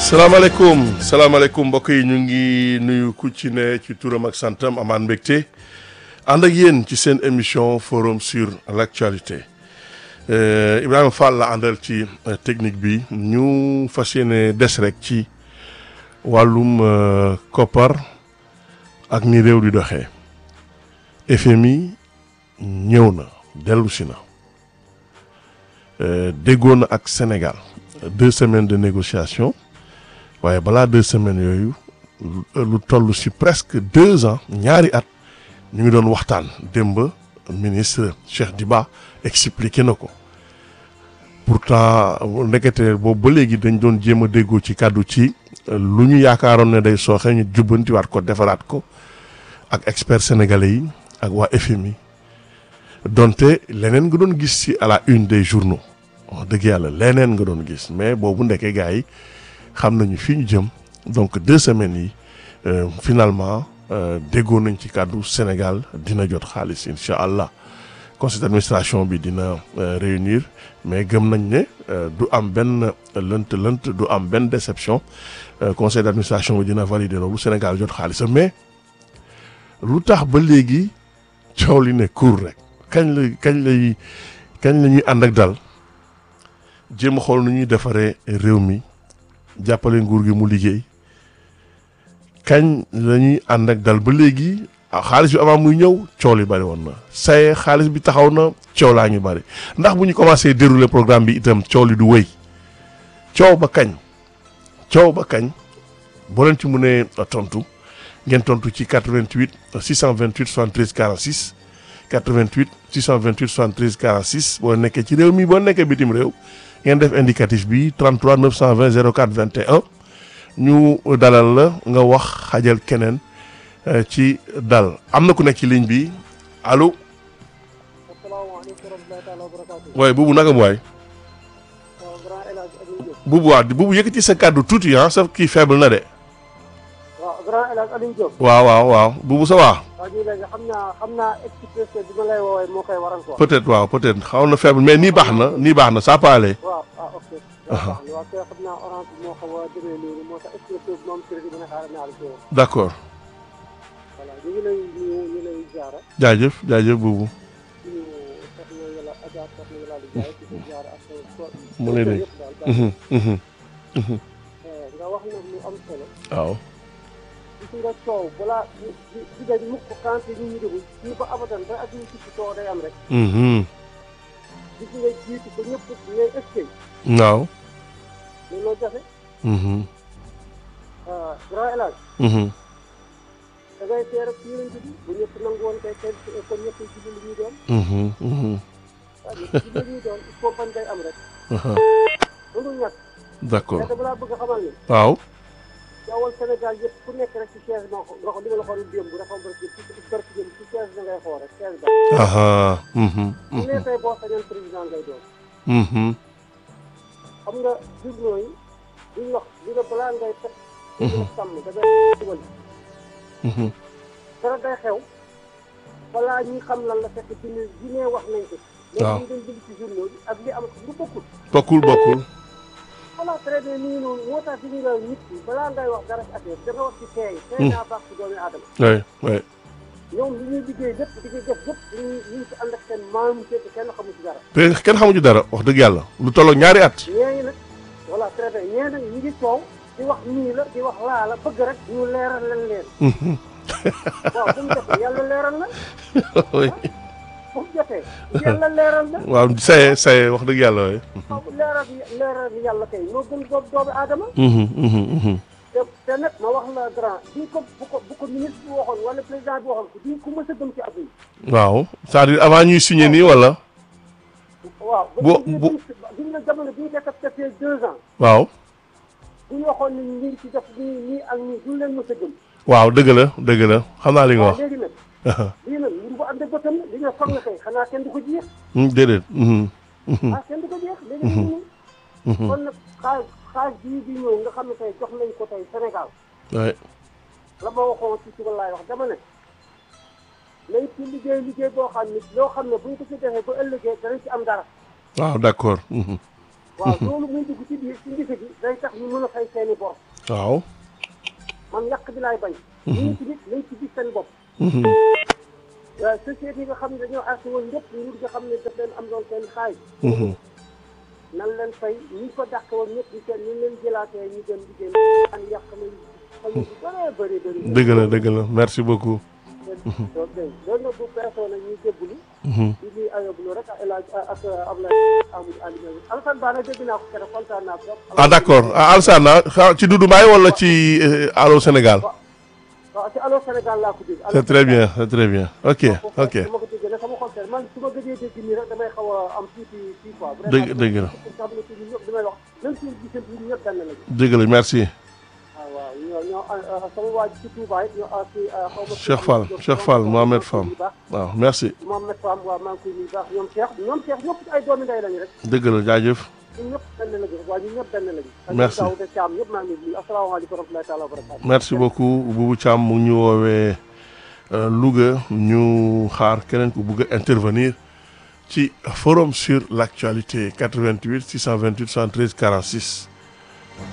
salaamaaleykum salaamaaleykum mbokk yi ñu ngi nuyu ku ci ne ci turam ak santam amaan mbégte ànd ak yéen ci seen émission forum sur l'actualité euh, Ibrahima Fall la àndal ci euh, technique bi ñu fas yéene des rek ci wàllum euh, koppar ak ni réew di doxee FMI ñëw na dellu si na déggoo na ak Sénégal deux semaines de négociation waaye balaa deux semaines yooyu lu toll ci presque deux ans ñaari at ñu ngi doon waxtaan démb ministre Cheikh Diba expliqué na ko pourtant ndekete boobu ba léegi dañ doon jéem a déggoo ci kàddu ci lu ñu yaakaaroon ne day sooxe ñu jubbantiwaat ko defaraat ko ak experts sénégalais yi ak waa FMI donte leneen nga doon gis ci à la une des journaux wax dëgg yàlla leneen nga doon gis mais boobu ndeke gars yi xam nañu fi ñu jëm donc deux semaines yi euh, finalement déggoo nañ ci kàddu Sénégal dina jot xaalis incha allah conseil d'administration bi dina euh, réunir mais gëm nañ ne euh, du am benn lënt lënt du am benn déception conseil d'administration bi dina valider loolu Sénégal jot xaalis mais lu tax ba léegi coow li ne cour rek kañ la kañ lay kañ la ñuy ànd ak dal jéem a xool nu ñuy defaree réew mi jàppale nguur gi mu liggéey kañ la ñuy ànd ak dal ba léegi xaalis bi avant muy ñëw coow li bari woon na saye xaalis bi taxaw na coow laa ngi bari ndax bu ñu commencé dérouler programme bi itam coow li du wëy coow ba kañ coow ba kañ boo leen ci mënee tontu ngeen tontu ci 88 628 73 46 88 628 73 46 boo nekkee ci réew mi boo nekkee bitim réew ngeen def indicatif bi 33 920 04 21 ñu dalal la nga wax xajal keneen ci dal am na ku nekk ci ligne bi allo. asalaamaaleykum wa rahmatullahi taala wa barakaatu. waaye buubu naka mu waay. waaw grand El Hadj Aliou Diop. buubu waa buubu yëkkati sa kàddu tuuti ah sa kii faible na de. waaw grand El Hadj Aliou Diop. waaw waaw waaw buubu sa waa. waa ji léegi xam naa xam naa express bi ma lay woowee moo koy waral quoi. peut-être waaw peut-être xaw na faible mais nii baax na nii baax na ça peut aller. waaw ah ok. waaw waaw kay xam naa orange bi moo xaw a demee nii moo tax express bi moom crédit bi nga xaaral naa la ci woon. d'accord voilà ñu ngi lay ñu ñu lay jaara jaajëf jaajëf buubu. ñu soxna yàlla Adja soxna yàlla di jaay ci sa jaara ak sa so. mu lay dégg. yëpp daal baax Mhm, mhm, mhm. nga wax nag lu am solo. waaw. gis nga coow balaa di di di dañ mukk quand ñu ñu déglu ñu ko abadan ba ak ñu ci coow day am rek. Mhm, gis nga jiitu ba ñëpp ngay eskay waaw. looloo jafe Mhm, grand élage mhm. da ngay teer ak yonent bi bu ñëpp nangu woon kay kenn kon ñëpp ci li ñuy doon Mhm, mhm. waaw ñëpp ci li ñuy doon il faut bañ day am rek Aha, mënul ñàkk d'accord mais balaa bëgg a xamal ni waaw. jawwal Sénégal yëpp ku nekk rek ci chaise ma nga ko li ma la xool démb dafa barki ci barki démb ci chaise da ngay xool rek chaise ba Aha, mhm, bu mhm, nee tey boo sañoon président ngay doon mhm. xam nga journaux yi duñ wax li nga balaa ngay teg di la sàmm da ngay dugal Mhm. dara day xew balaa ñuy xam lan la fekk bi ne bi ne wax nañ ko waaw léegi ñu dem bind ci journaux bi ak li am lu bokkul bokkul bokkul. voilà très bien nii noonu moo tax di nga nit ki balaa ngay wax dara ci affaire da nga wax ci teey teey naa baax ci doomi aadama oui oui. ñoom li ñuy liggéey lépp di ko def lépp ñu ñu ngi ci ànd ak seen maam te kenn xamu ci dara te kenn xamu ci dara wax dëgg yàlla lu tolloog ñaari at. ñee nag voilà très bien ñee nag ñu ngi coow di wax nii la di wax laa la bëgg rek ñu leeral leen leen Mhm. waaw bu mu defee yàlla leeral la oui. bu mu defee yàlla leeral la waaw saye saye wax dëgg yàlla oui. waaw leeral leeral yàlla kay moo gën doomu doomu aadama Mhm, mhm, mhm. te te nag ma wax la grand di ko bu ko bu ko ministre bi waxoon wala président bi waxoon ko di ku mës a gëm ci àdduna waaw c'est-à-dire avant ñuy signer nii wala. waaw Bu- bu bu- bu nga jamono bi ñu dekkat defee deux ans waaw. bu ñu waxoon ni ñu ngi ci def nii nii ak nii duñ leen mës a gëm waaw dëgg la dëgg la xam naa li nga waaw wax. léegi nag lii nag mbir bu ànd ak bëtam la li nga foog na kay xanaa kenn du ko jeex Hmm, déedéet. Mhm, mhm, ah kenn du ko jeex léegi nag nii mhm. kon nag xaaj xaaj bii di ñëw nga xam ne tey jox nañ ko tey Sénégal oui. la ma waxoon ci suba laay wax dama ne nañ ci liggéey liggéey boo xam ne loo xam ne buñ ko ci defee ba ëllëgee danañ ci am dara waaw d'accord. Mhm, waaw loolu muy dugg ci biir ci ndise gi day tax ñu mën a fay seeni bor waaw. man yàq bi laay bañ ñu ci nit nañ ci gis seen bopp waaw société yi nga xam ne dañoo arrêté woon ñëpp nguur nga xam ne daf leen am doon seen xaay nan leen fay ñi ko dàq woon ñëpp di seen ñu leen jëlaatee ñu dem liggéey an yàq nañ xañu bu bëree bëri bëri dëgg la dëgg la merci beaucoup. donc dégg loolu nag bu peesoo nag ñuy jébbulu di ñuy ayoblu rek ak El Hadj ak Abdoulaye Amadou Alioune Alassane Ba nag dégg naa ko keroog kontaan naa trop ah d'accord ah Alassane ah xa- ci Doudou Mbaye wala ci euh, Allô Sénégal. waaw ci Allô Sénégal laa ko dégg c'est très bien c'est très bien ok ok su ma ko déggee nag sama xol seet man su ma gëjee dégg nii rek damay xaw a am tuuti fii quoi dëgg dëgg la pour xam ne ci ñun ñëpp damay wax même suñu gisee ñun ñëpp benn lañu dëgg la merci. waaw waaw ñoo ñoo sama waa ji ci Touba it ñoo ci xaw ma Cheikh Fall Cheikh Fall Mohamed Fam waaw merci Mohamed Fam waaw maa ngi koy nuyu baax ñoom Cheikh ñoom Cheikh ñëpp ay doomi ndey lañu rek dëgg la jaajëf. ñun ñëpp benn lañu rek waaw ñun ñëpp benn lañu Merci. daw de Thiam ñëpp maa ngi nuyu asalaamaaleykum wa rahmatullahi taala wa barakatu merci beaucoup Boubou Thiam mu ngi ñu woowee euh, Louga ñu xaar keneen ku bugg a intervenir ci forum sur l'actualité 88 628 73 46